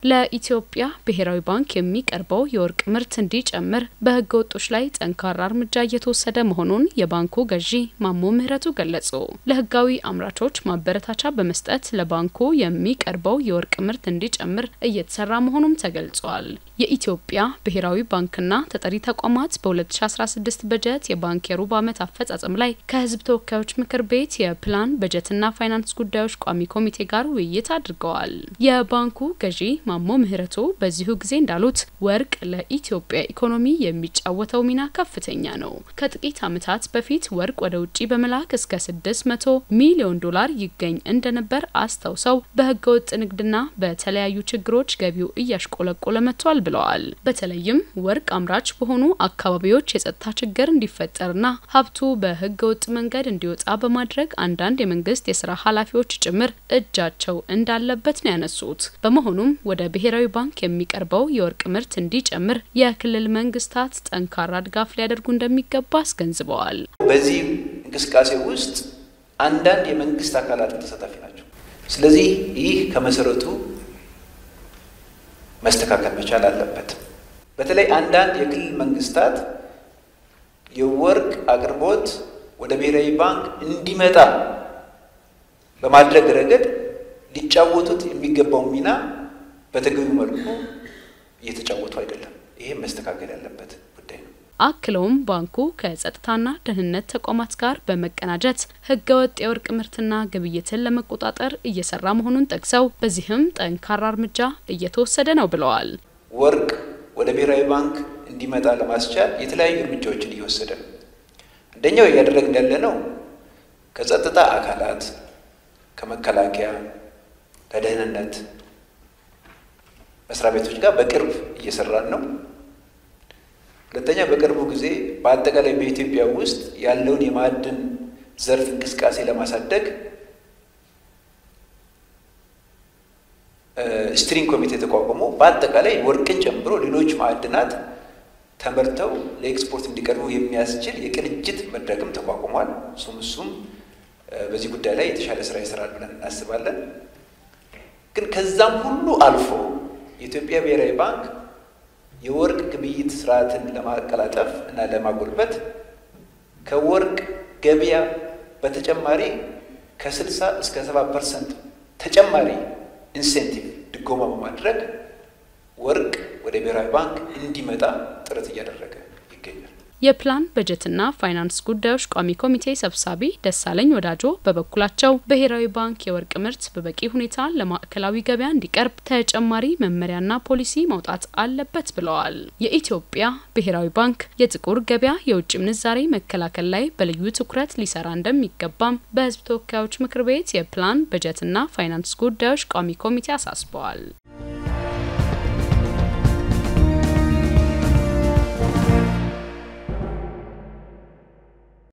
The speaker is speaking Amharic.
ለኢትዮጵያ ብሔራዊ ባንክ የሚቀርበው የወርቅ ምርት እንዲጨምር በሕገ ወጦች ላይ ጠንካራ እርምጃ እየተወሰደ መሆኑን የባንኩ ገዢ ማሞ ምህረቱ ገለጹ። ለሕጋዊ አምራቾች ማበረታቻ በመስጠት ለባንኩ የሚቀርበው የወርቅ ምርት እንዲጨምር እየተሰራ መሆኑም ተገልጿል። የኢትዮጵያ ብሔራዊ ባንክና ተጠሪ ተቋማት በ2016 በጀት የባንክ የሩብ ዓመት አፈጻጸም ላይ ከሕዝብ ተወካዮች ምክር ቤት የፕላን በጀትና ፋይናንስ ጉዳዮች ቋሚ ኮሚቴ ጋር ውይይት አድርገዋል። የባንኩ ገዢ ማሞ ምህረቱ በዚሁ ጊዜ እንዳሉት ወርቅ ለኢትዮጵያ ኢኮኖሚ የሚጫወተው ሚና ከፍተኛ ነው። ከጥቂት ዓመታት በፊት ወርቅ ወደ ውጭ በመላክ እስከ 600 ሚሊዮን ዶላር ይገኝ እንደነበር አስታውሰው በህገወጥ ንግድና በተለያዩ ችግሮች ገቢው እያሽቆለቆለ መጥቷል ብለዋል። በተለይም ወርቅ አምራች በሆኑ አካባቢዎች የጸጥታ ችግር እንዲፈጠርና ሀብቱ በህገወጥ መንገድ እንዲወጣ በማድረግ አንዳንድ የመንግስት የስራ ኃላፊዎች ጭምር እጃቸው እንዳለበት ነው ያነሱት። በመሆኑም ወደ ብሔራዊ ባንክ የሚቀርበው የወርቅ ምርት እንዲጨምር የክልል መንግስታት ጠንካራ ድጋፍ ሊያደርጉ እንደሚገባ አስገንዝበዋል። በዚህ እንቅስቃሴ ውስጥ አንዳንድ የመንግስት አካላት ተሳታፊ ናቸው። ስለዚህ ይህ ከመሰረቱ መስተካከል መቻል አለበት። በተለይ አንዳንድ የክልል መንግስታት የወርቅ አቅርቦት ወደ ብሔራዊ ባንክ እንዲመጣ በማድረግ ረገድ ሊጫወቱት የሚገባው ሚና በተገቢው መልኩ እየተጫወቱ አይደለም። ይሄ መስተካከል ያለበት ጉዳይ ነው። አክለውም ባንኩ ከጸጥታና ደህንነት ተቋማት ጋር በመቀናጀት ህገወጥ የወርቅ ምርትና ግብይትን ለመቆጣጠር እየሰራ መሆኑን ጠቅሰው በዚህም ጠንካራ እርምጃ እየተወሰደ ነው ብለዋል። ወርቅ ወደ ብሔራዊ ባንክ እንዲመጣ ለማስቻል የተለያዩ እርምጃዎችን እየወሰደ ነው። አንደኛው እያደረግን ያለ ነው ከጸጥታ አካላት ከመከላከያ ከደህንነት መስሪያ ቤቶች ጋር በቅርብ እየሰራን ነው። ሁለተኛ በቅርቡ ጊዜ በአጠቃላይ በኢትዮጵያ ውስጥ ያለውን የማዕድን ዘርፍ እንቅስቃሴ ለማሳደግ ስትሪንግ ኮሚቴ ተቋቁሞ በአጠቃላይ ወርቅን ጨምሮ ሌሎች ማዕድናት ተመርተው ለኤክስፖርት እንዲቀርቡ የሚያስችል የቅንጅት መድረክም ተቋቁሟል። እሱም እሱም በዚህ ጉዳይ ላይ የተሻለ ስራ ይሰራል ብለን እናስባለን። ግን ከዛም ሁሉ አልፎ የኢትዮጵያ ብሔራዊ ባንክ የወርቅ ግብይት ስርዓትን ለማቀላጠፍ እና ለማጎልበት ከወርቅ ገበያ በተጨማሪ ከ60 እስከ 70 ፐርሰንት ተጨማሪ ኢንሴንቲቭ ድጎማ በማድረግ ወርቅ ወደ ብሔራዊ ባንክ እንዲመጣ ጥረት እያደረገ ይገኛል። የፕላን በጀትና ፋይናንስ ጉዳዮች ቋሚ ኮሚቴ ሰብሳቢ ደሳለኝ ወዳጆ በበኩላቸው ብሔራዊ ባንክ የወርቅ ምርት በበቂ ሁኔታ ለማዕከላዊ ገበያ እንዲቀርብ ተጨማሪ መመሪያና ፖሊሲ ማውጣት አለበት ብለዋል። የኢትዮጵያ ብሔራዊ ባንክ የጥቁር ገበያ የውጭ ምንዛሬ መከላከል ላይ በልዩ ትኩረት ሊሰራ እንደሚገባም በሕዝብ ተወካዮች ምክር ቤት የፕላን በጀትና ፋይናንስ ጉዳዮች ቋሚ ኮሚቴ አሳስበዋል።